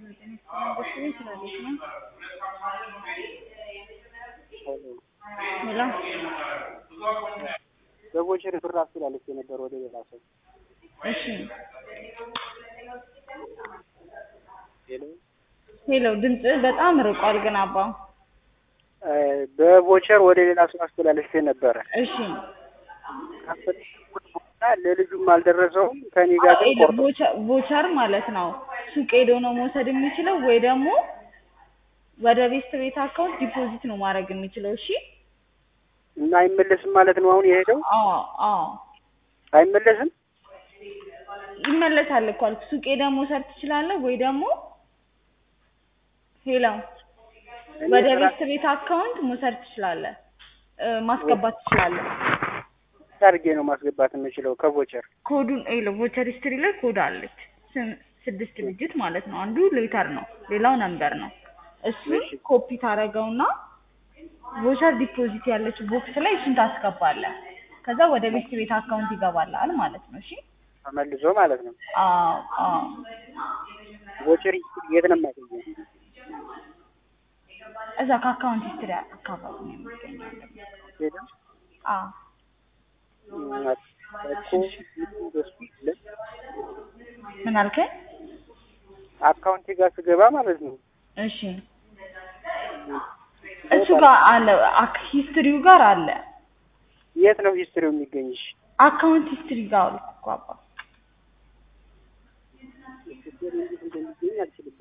ሄሎ በቦቸር ብር አስተላልፌ ነበር ወደ ሌላ ሰው። እሺ ሄሎ ሄሎ ድምፅህ በጣም ርቋል ግን አባ እ በቦቸር ወደ ሌላ ሰው አስተላልፌ ነበረ። እሺ ካፈለኩት በኋላ ለልጁም አልደረሰውም ከኔ ጋር ግን ሄሎ ቆርጦ ቦቸ- ቦቸር ማለት ነው ሱቅ ሄዶ ነው መውሰድ የሚችለው ወይ ደግሞ ወደ ቤስት ቤት አካውንት ዲፖዚት ነው ማድረግ የሚችለው እሺ እና አይመለስም ማለት ነው። አሁን የሄደው አዎ አዎ አይመለስም። ይመለሳል እኮ አልኩ ሱቅ ሄደህ መውሰድ ትችላለህ ወይ ደግሞ ሄሎ እኔ ወደ ስራ- ቤስት ቤት አካውንት መውሰድ ትችላለህ እ ማስገባት ትችላለህ አድርጌ ነው ማስገባት የምችለው ከቦቸር ኮዱን ሄሎ ቮቸር ሂስትሪ ላይ ኮድ አለች ስም- ስድስት ዲጂት ማለት ነው አንዱ ሌተር ነው ሌላው ነምበር ነው እሱን እሺ። ኮፒ ታደርገውና ቮቸር ዲፖዚት ያለች ቦክስ ላይ እሱን ታስገባለህ ከዛ ወደ ቤስት ቤት አካውንት ይገባልሃል ማለት ነው እሺ ተመልሶ ማለት ነው። አዎ አዎ ቦቸር የት ነው የማገኘው? እዛ ከአካውንት ሂስትሪ አካባቢ ነው የሚገኘው ሄደው አዎ እኮ በሱ የለም። ምን አልከኝ አካውንቴ ጋር ስገባ ማለት ነው እሺ እሱ ጋር አለ አክ- ሂስትሪው ጋር አለ የት ነው ሂስትሪው የሚገኝሽ? አካውንት ሂስትሪ ጋር አልኩ እኮ አባ